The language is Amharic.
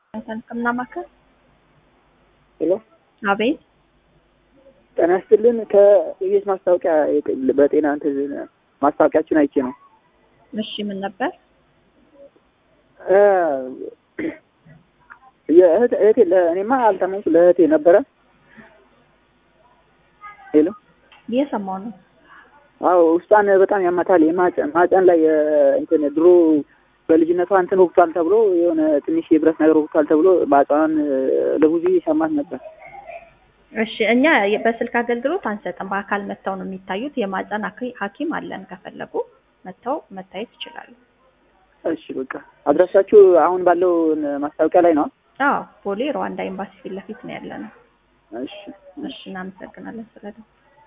ሕክምና ማዕከል ሄሎ አቤት ጤና ይስጥልን። ከኢቢኤስ ማስታወቂያ በጤና እንትን ማስታወቂያችን አይቼ ነው። እሺ ምን ነበር? የእህት እህቴ ለእኔማ አልታመምኩ ለእህቴ ነበረ። ሄሎ እየሰማሁ ነው። አዎ ውስጧን በጣም ያማታል። የማጨን ማጨን ላይ እንትን ድሮ በልጅነቷ እንትን ወቅቷል ተብሎ የሆነ ትንሽ የብረት ነገር ወቅቷል ተብሎ ማጫን ለብዙ ይሰማት ነበር። እሺ እኛ በስልክ አገልግሎት አንሰጥም። በአካል መጥተው ነው የሚታዩት። የማህፀን ሐኪም አለን። ከፈለጉ መጥተው መታየት ይችላሉ። እሺ በቃ አድራሻችሁ አሁን ባለው ማስታወቂያ ላይ ነው? አዎ ቦሌ ሩዋንዳ ኤምባሲ ፊት ለፊት ነው ያለ ነው። እሺ እሺ እናመሰግናለን ስለደው